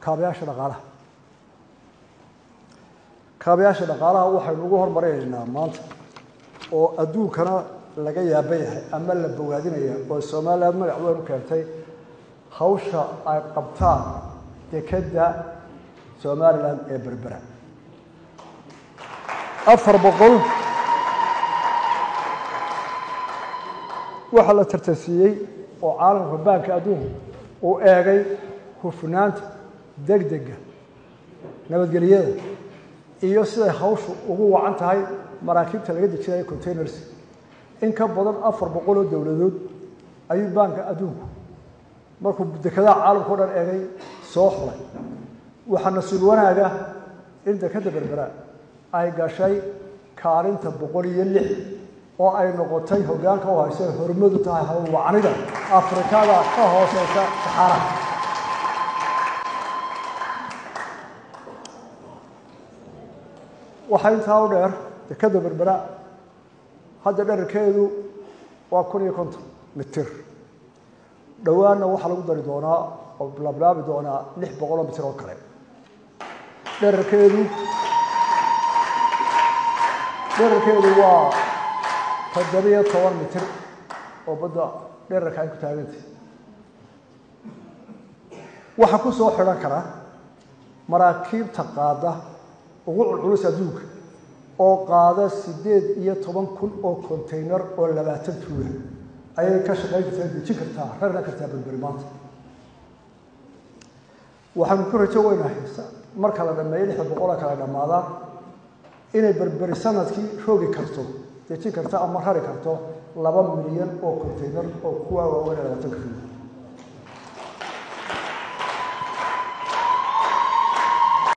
kaabayaasha dhaqaalaha kaabayaasha dhaqaalaha waxaynu ugu hormarinaynaa maanta oo adduunkana laga yaaban yahay ama la bogaadinaya oo somaliland magac weyn u keentay hawsha ay qabtaan dekedda somalilan ee berbera afar boqol waxaa la tartansiiyey oo caalamka baanka adduunku uu eegay hufnaanta degdega nabadgelyada iyo siday hawshu ugu wacan tahay maraakiibta laga dejinayo containers in ka badan afar boqol oo dowladood ayuu baanka adduunku markuu dekedaha caalamka o dhan eegay soo xulay waxaa nasiib wanaaga in dekeda berbera ay gashay kaalinta boqol iyo lix oo ay noqotay hoggaanka u hayso hormadu tahay howlwacanida afrikada ka hooseysa saxaara waxaa intaa u dheer dekeda berbera hadda dherarkeedu waa kun iyo konton mitir dhowaanna waxaa lagu dari doonaa oo lablaabi doonaa lix boqol oo mitir oo kale dherarkeedu dherarkeedu waa toddobiyo toban mitir oo badda dherarka ay ku taagantay waxaa ku soo xidhan kara maraakiibta qaada ugu culculus adduunka oo qaada siddeed iyo toban kun oo container oo labaatan tuula ayay ka shaqayn kartaa dejin kartaa rarna kartaa berberi maanta waxaanu ku rajo weynahay marka la dhameeyo lixda boqola kala dhammaadaan inay berberi sanadkii roogi karto dejin karto ama rari karto laba milyan oo container oo kuwaa waaweyn ee labaatan ka